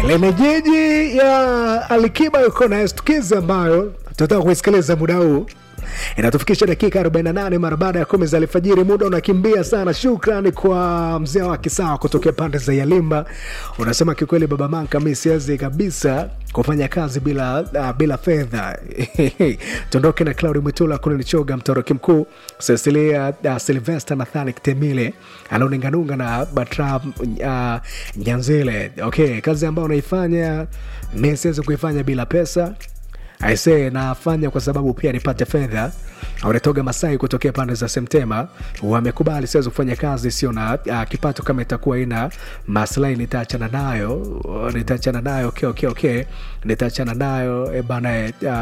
Lene jiji ya Alikiba yuko na stukizi ambayo tunataka kuisikiliza muda huu inatufikisha dakika 48 mara baada ya kumi za alfajiri. Muda unakimbia sana. Shukrani kwa mzee wa Kisawa kutokea pande za Yalimba. Unasema kikweli, baba Manka, mi siwezi kabisa kufanya kazi bila uh, bila fedha tuondoke na Claudi Mwitula kule Nichoga, mtoroki mkuu Cecilia uh, Silvester Nathani Temile anaoninganunga na Batra uh, Nyanzile. Okay, kazi ambayo unaifanya mi siwezi kuifanya bila pesa aisee nafanya kwa sababu pia nipate fedha wanatoga masai kutokea pande za semtema wamekubali siwezi kufanya kazi sio na uh, kipato kama itakuwa ina maslahi nitaachana nayo nitaachana nayo okay, okay, okay. nitaachana nayo e bana e, uh,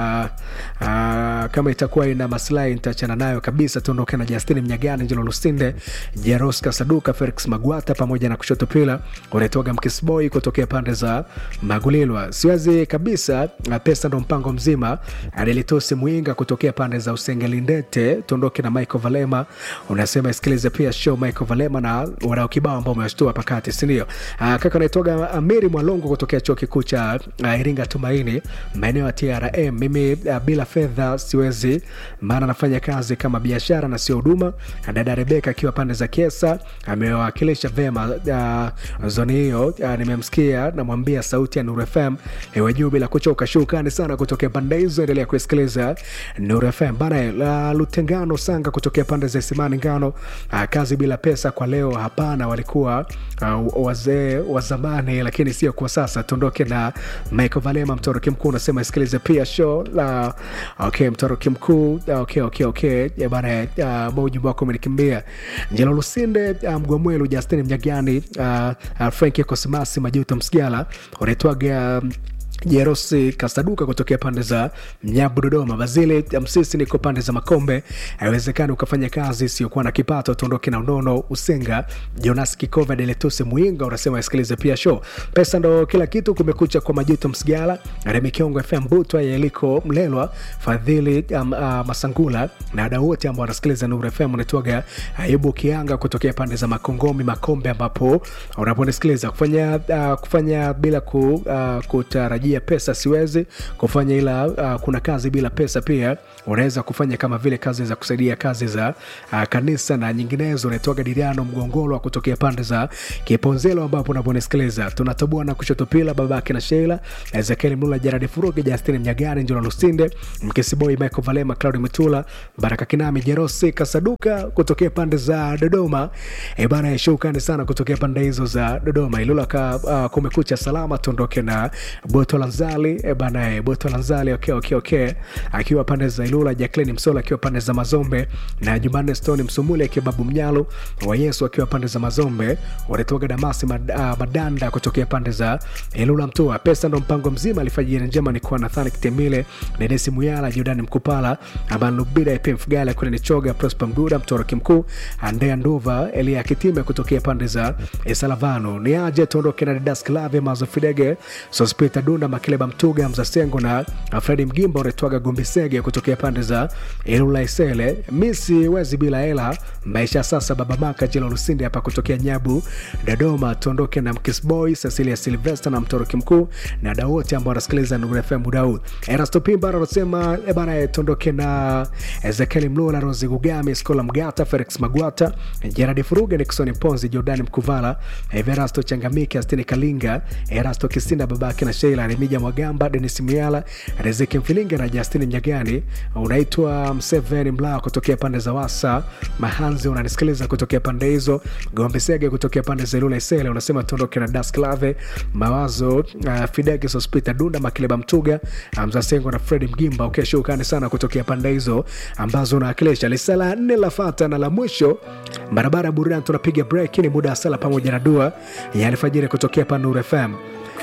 uh, kama itakuwa ina maslahi nitaachana nayo kabisa tuondoke na justini mnyagani njelo lusinde jeroska saduka felix magwata pamoja na kushoto pila wanatoga mkisboi kutokea pande za magulilwa siwezi kabisa uh, pesa ndo mpango mzima adelitosi mwinga kutokea pande za usengelindete tuondoke na michael valema unasema isikilize pia show michael valema na wadau kibao ambao umewashtua pakati sindio uh, kaka naitoga amiri mwalongo kutokea chuo kikuu cha uh, iringa tumaini maeneo ya trm mimi uh, bila fedha siwezi maana nafanya kazi kama biashara na sio huduma dada rebeka akiwa pande za kesa amewakilisha vema uh, zoni hiyo uh, nimemsikia namwambia sauti ya nur fm iwe juu bila kuchoka shukrani sana kutokea pande hizo endelea kusikiliza nur fm bana la lutengano sanga kutokea pande za simani ngano uh, kazi bila pesa kwa leo hapana walikuwa uh, wazee wa zamani lakini sio kwa sasa tuondoke na michael valema mtoroki mkuu unasema isikilize pia show la okay mtoroki mkuu okay, okay, okay. Ya bana uh, ujumbe wako umenikimbia njelo lusinde uh, mgwamwelu justin mnyagani uh, uh, franki kosimasi majuto msigala unaitwaga um, jerosi kasaduka kutokea pande za mnyabu dodoma bazili msisi niko pande za makombe haiwezekani ukafanya kazi isiyokuwa na kipato tuondoke na unono usenga jonas kikova deletusi muinga unasema isikilize pia show pesa ndo kila kitu kumekucha kwa majuto msigala remikiongo fm butwa yeliko mlelwa fadhili um, uh, masangula na wadau wote ambao wanasikiliza nur fm unaitwaga ayubu kianga kutokea pande za makongomi makombe ambapo unaponisikiliza kufanya uh, kufanya bila ku, uh, kutarajia pesa siwezi kufanya ila uh, kuna kazi bila pesa pia unaweza kufanya kama vile kazi za kusaidia kazi za uh, kanisa na nyinginezo unaitoka diriano mgongolwa kutokea pande za kiponzelo ambapo unaponisikiliza tunatoboa na kushoto pila babake na sheila ezekieli mlula jaradi furugi justini mnyagani njona lusinde mkisiboi michael valema claudi mitula baraka kinami jerosi kasaduka kutokea pande za dodoma e bana shukrani sana kutokea pande hizo za dodoma ilula ka uh, kumekucha salama tuondoke na boto lanzali e bana e, boto lanzali okay, okay, okay. akiwa pande za ilula jacklin msola akiwa pande za mazombe na jumanne stone msumuli akiwa babu mnyalo wa yesu akiwa pande za mazombe wanatoka damasi mad, uh, madanda kutokea pande za ilula mtua pesa ndo mpango mzima alifajiri njema ni kwa nathani kitemile nedesi muyala jordani mkupala aban lubida ep mfugala kule nichoga prosper mduda mtoroki mkuu andea nduva elia kitime kutokea pande za salavano ni aje tuondoke na didas klave mazo fidege sospita dunda makileba mtuga mzasengo na fredi mgimba unaitwaga gombisege kutokea pande za ilula isele misi wezi bila hela maisha sasa baba maka jila lusindi hapa kutokea nyabu dodoma tuondoke na mkisboy cecilia silvester na mtoroki mkuu na dau wote ambao wanasikiliza nurfm muda huu erasto pimbar anasema ebana tuondoke na ezekieli mlula rosi gugami skola mgata felix magwata jeradi furuga nixon mponzi jordani mkuvala everasto changamike astini kalinga erasto kisinda babake na sheila remija mwagamba denis muyala rezeki mfilinga na justini mnyagani unaitwa mseveni mlaa kutokea pande za wasa mahanzi unanisikiliza kutokea pande hizo gombesege kutokea pande za ilula isele unasema tuondoke na dasklave mawazo uh, fidege sospita dunda makileba mtuga mzasengo na fredi mgimba ukeshukani sana kutokea pande hizo ambazo unawakilisha lisala nne la fata na la mwisho barabara ya burudani tunapiga break ni muda wa sala pamoja na dua ya alfajiri kutokea panur fm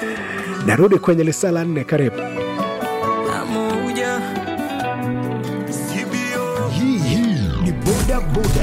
narudi kwenye lisala nne karibu Namuja Hii hii ni boda boda.